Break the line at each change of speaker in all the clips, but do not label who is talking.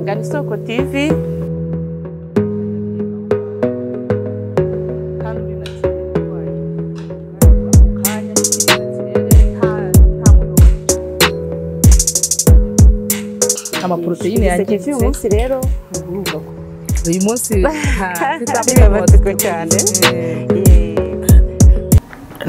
Karibu Soko TV.
amaporoteyine yangiritse
uyu munsi rero
uyu munsi
Bimatsiko cyane.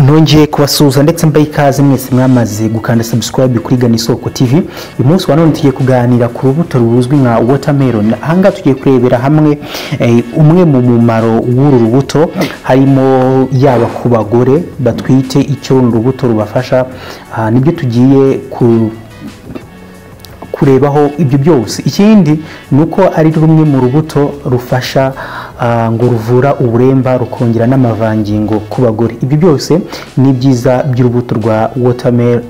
nongeye kubasuhuza ndetse mbaye ikaze mwese mwamaze gukanda subscribe kuri gana isoko tv uyu munsi wa none tugiye kuganira ku rubuto ruzwi nka watermelon ahangaha tugiye kurebera hamwe eh, umwe mu mumaro w'uru rubuto harimo yaba ku bagore batwite icyo uru rubuto rubafasha ah, nibyo tugiye ku kurebaho ibyo byose ikindi ni uko ari rumwe mu rubuto rufasha ah, ngo ruvura uburemba rukongera n'amavangingo ku bagore ibyo byose ni ibyiza by'urubuto rwa watermelon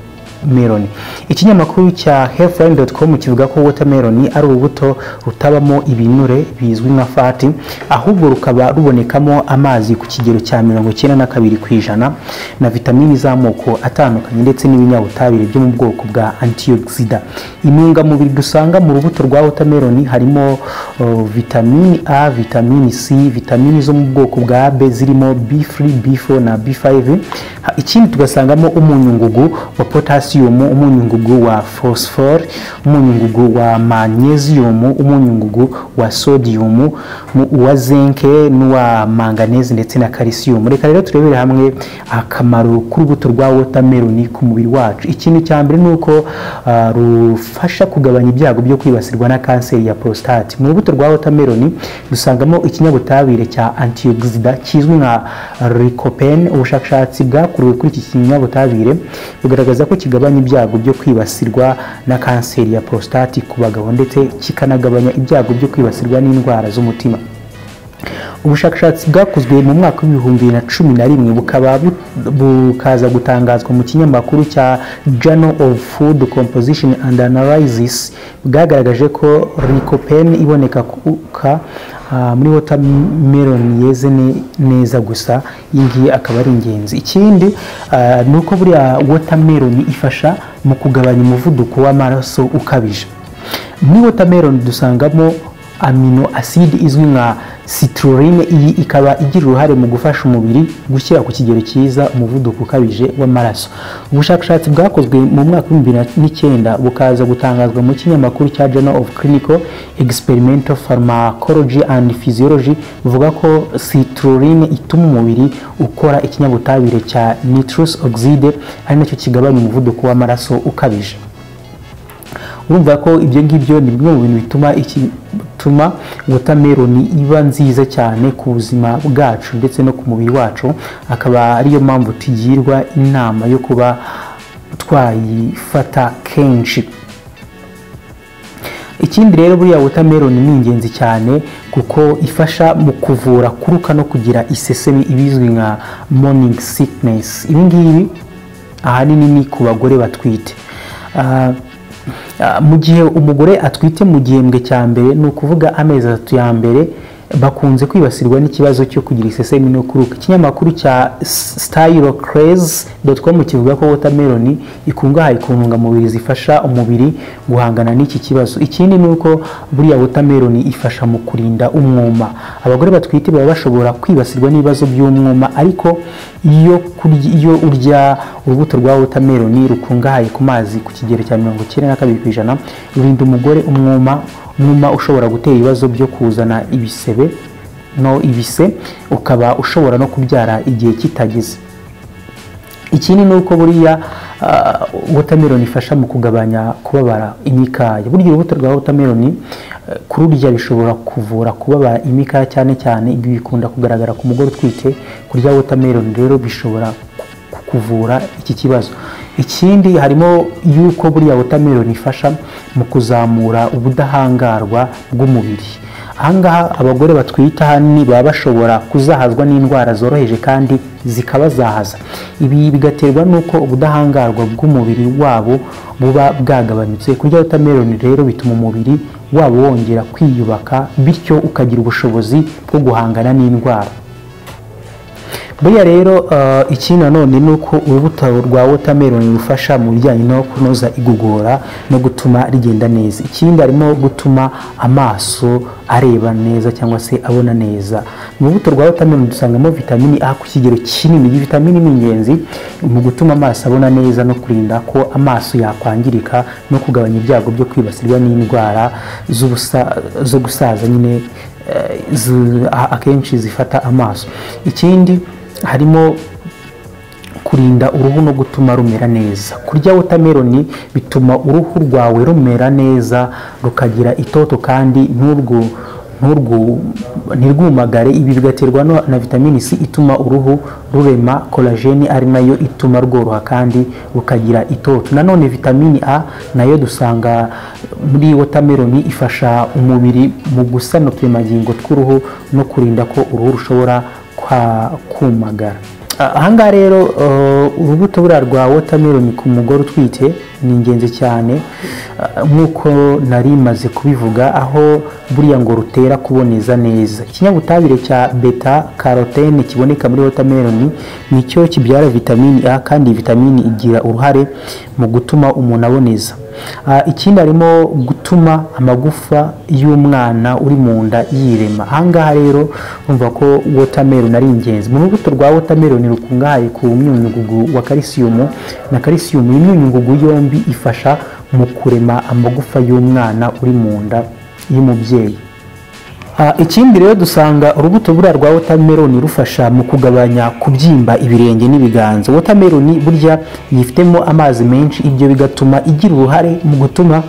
meloni ikinyamakuru cya healthline.com kivuga ko watermelon ari urubuto rutabamo ibinure bizwi nka fati ahubwo rukaba rubonekamo amazi ku kigero cya mirongo icyenda na kabiri ku ijana na vitamini z'amoko atandukanye ndetse n'ibinyabutabire byo mu bwoko bwa antioxida intungamubiri dusanga mu rubuto rwa watermelon harimo uh, vitamini a vitamini c vitamini zo mu bwoko bwa b zirimo b3 b4 na b5 Ha- ikindi tugasangamo umunyungugu wa potassium umunyungugu wa phosphore umunyungugu wa magnesium umunyungugu wa sodium mu- uwa zinke n'uwa manganese ndetse na calcium reka rero turebere hamwe akamaro k'urubuto rwa watermelon ku mubiri wacu ikintu cya mbere ni uko ah, rufasha kugabanya ibyago byo kwibasirwa na kanseri ya prostate mu rubuto rwa watermelon dusangamo ikinyabutabire cya antioxida kizwi nka lycopene ubushakashatsi bwakorewe kuri iki kinyabutabire bugaragaza ko kigabanya ibyago byo kwibasirwa na kanseri ya prostate ku bagabo ndetse kikanagabanya ibyago byo kwibasirwa n'indwara z'umutima ubushakashatsi bwakozwe mu mwaka w'ibihumbi bibiri na cumi na rimwe bukaba bu- bukaza gutangazwa mu kinyamakuru cya journal of food composition and analysis bwagaragaje ko lycopene iboneka ku- ka- ah, muri watermelon yeze ne- neza gusa iyi ngiyi akaba ari ingenzi ikindi ah, ni uko buriya watermelon ifasha mu kugabanya umuvuduko w'amaraso ukabije muri watermelon dusangamo amino acide izwi nka citrulline iyi ikaba igira uruhare mu gufasha umubiri gushyira ku kigero cyiza umuvuduko ukabije w'amaraso ubushakashatsi bwakozwe mu mwaka w'ibihumbi bibiri n'icyenda bukaza gutangazwa mu kinyamakuru cya journal of clinical experimental pharmacology and physiology buvuga ko citrulline ituma umubiri ukora ikinyabutabire cya nitrous oxide ari nacyo kigabanya umuvuduko w'amaraso ukabije urumva ko ibyo ngibyo ni bimwe mu bintu bituma iki bituma watermelon iba nziza cyane ku buzima bwacu ndetse no ku mubiri wacu akaba ariyo mpamvu tugirwa inama yo kuba twayifata kenshi ikindi rero buriya watermelon ni ingenzi cyane kuko ifasha mu kuvura kuruka no kugira isesemi ibizwi nka morning sickness ibi ngibi ahanini ni ku bagore batwite Ah, ah, mu gihe umugore atwite mu gihembwe cya mbere ni ukuvuga amezi atatu ya mbere bakunze kwibasirwa n'ikibazo cyo kugira isesemi no kuruka ikinyamakuru cya stylocraze.com kivuga ko watermelon ikungahaye ku ntungamubiri zifasha umubiri guhangana n'iki kibazo ikindi ni uko buriya watermelon ifasha mu kurinda umwuma abagore batwite baba bashobora kwibasirwa n'ibibazo by'umwuma ariko iyo kurya iyo urya urubuto rwa watermelon rukungahaye ku mazi ku kigero cya mirongo icyenda na kabiri ku ijana rurinda umugore umwuma umwuma ushobora gutera ibibazo byo kuzana ibisebe no ibise ukaba ushobora no kubyara igihe kitageze ikindi ni uko buriya ah, watermelon ifasha mu kugabanya kubabara imikaya burya urubuto rwa watermelon eh, kururya bishobora kuvura kubabara imikaya cyane cyane ibi bikunda kugaragara ku mugore utwite kurya watermelon rero bishobora ku- kuvura iki kibazo ikindi harimo yuko buriya watermelon ifasha mu kuzamura ubudahangarwa bw'umubiri ahangaha abagore batwite ahanini baba bashobora kuzahazwa n'indwara zoroheje kandi zikabazahaza ibi bigaterwa n'uko ubudahangarwa bw'umubiri wabo buba bwagabanutse kurya watermelon rero bituma umubiri wabo wongera kwiyubaka bityo ukagira ubushobozi bwo guhangana n'indwara buriya rero ah, ikindi nanone ni uko urubuto rwa watermelon rufasha mu bijyanye no kunoza igogora no gutuma rigenda neza ikindi harimo gutuma amaso areba neza cyangwa se abona neza mu rubuto rwa watermelon dusangamo vitamini A ku kigero kinini iyi vitamini ni ingenzi mu gutuma amaso abona neza no kurinda ko amaso yakwangirika no kugabanya ibyago byo kwibasirwa n'indwara z'ubusa- zo gusaza nyine eh, zi- a- akenshi zifata amaso ikindi harimo kurinda uruhu no gutuma rumera neza kurya wotameroni bituma uruhu rwawe rumera neza rukagira itoto kandi nturwo nturwo ntirwumagare ibi bigaterwa no- na vitamini c ituma uruhu rurema kolajeni ari nayo ituma rworoha kandi rukagira itoto nanone vitamini a nayo dusanga muri wotameroni ifasha umubiri mu gusana uturemangingo tw'uruhu no kurinda ko uruhu rushobora kwa- kumagara Ah, ahangaha rero eh, urubuto buriya rwa watermelon ku mugore utwite ni ingenzi cyane ah, nk'uko nari maze kubivuga aho buriya ngo rutera kuboneza neza ikinyabutabire cya beta carotene kiboneka muri watermelon nicyo kibyara vitamini a kandi iyi vitamini igira uruhare mu gutuma umuntu aboneza Ah, ikindi harimo gutuma amagufa y'umwana uri mu nda yirema ahangaha rero umva ko watermelon ari ingenzi mu rubuto rwa watermelon rukungahaye ku myunyungugu wa calcium na calcium iyi myunyungugu yombi ifasha mu kurema amagufa y'umwana uri mu nda y'umubyeyi Ah, ikindi rero dusanga urubuto buriya rwa watermelon rufasha mu kugabanya kubyimba ibirenge n'ibiganza watermelon burya yifitemo amazi menshi ibyo bigatuma igira uruhare mu gutuma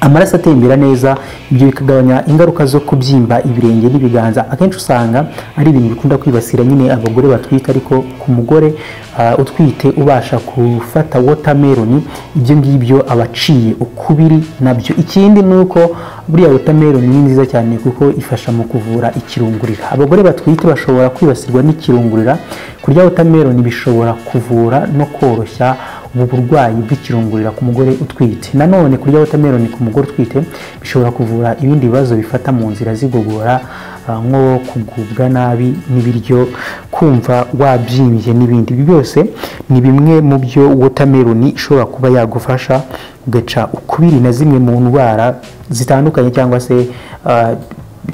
amaraso atembera neza ibyo bikagabanya ingaruka zo kubyimba ibirenge n'ibiganza akenshi usanga ari ibintu bikunda kwibasira nyine abagore batwite ariko ku mugore ah, utwite ubasha gufata watermelon ibyo ngibyo aba aciye ukubiri nabyo ikindi ni uko buriya watermelon ni nziza cyane kuko ifasha mu kuvura ikirungurira abagore batwite bashobora kwibasirwa n'ikirungurira kurya watermelon bishobora kuvura no koroshya ubu burwayi bw'ikirungurira ku mugore utwite nanone kurya watermelon ku mugore utwite bishobora kuvura ibindi bibazo bifata mu nzira z'igogora ah, nko kugubwa nabi n'ibiryo kumva wabyimbye n'ibindi ibi byose ni bimwe mu byo watermelon ishobora kuba yagufasha ugaca ukubiri na zimwe mu ndwara zitandukanye cyangwa se ah,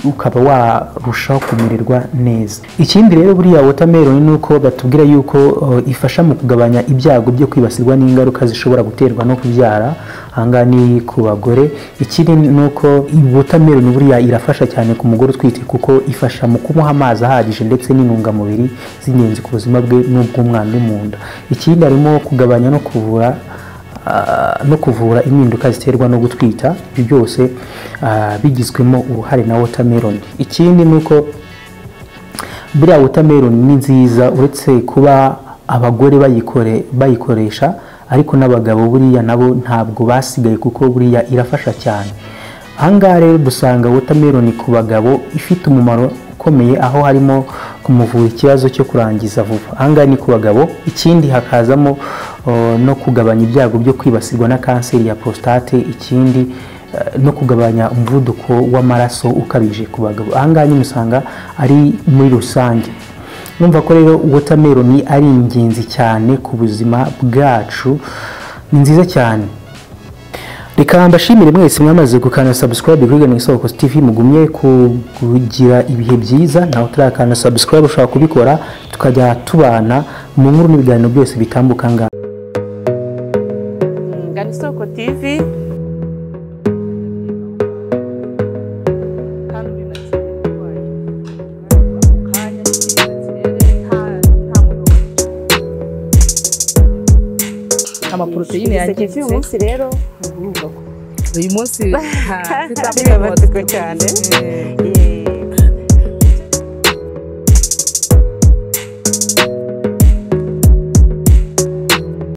ukaba warushaho kumererwa neza ikindi rero buriya watermelon ni uko batubwira yuko uh, ifasha mu kugabanya ibyago byo kwibasirwa n'ingaruka zishobora guterwa no kubyara ahangaha ni ku bagore ikindi ni uko iyi watermelon buriya irafasha cyane ku mugore utwite kuko ifasha mu kumuha amazi ahagije ndetse n'intungamubiri z'ingenzi ku buzima bwe n'ubw'umwana uri mu nda ikindi harimo kugabanya no kuvura Ah, no kuvura impinduka ziterwa no gutwita ibyo byose ah, bigizwemo uruhare na watermelon ikindi ni uko buriya watermelon ni nziza uretse kuba abagore bayikore bayikoresha ariko n'abagabo buriya nabo ntabwo basigaye kuko buriya irafasha cyane ahangaha rero dusanga watermelon ku bagabo ifite umumaro ukomeye aho harimo kumuvura ikibazo cyo kurangiza vuba ahangaha ni ku bagabo ikindi hakazamo oh, no kugabanya ibyago byo kwibasirwa na kanseri ya prostate ikindi eh, no kugabanya umuvuduko w'amaraso ukabije ku bagabo ahangaha nyine usanga ari muri rusange numva ko rero watermelon ari ingenzi cyane ku buzima bwacu ni nziza cyane reka mbashimire mwese mwamaze gukanda subscribe kuri Ghana Isoko TV mugumye ku- kugira ibihe byiza nawe utarakanda subscribe ushobora kubikora tukajya tubana mu nkuru n'ibiganiro byose bitambuka ngaha
Ngana isoko TV
amaporoteyine yangiritse
munsi rero
uyu munsi
Ha, tutabiba batuko cyane
eh,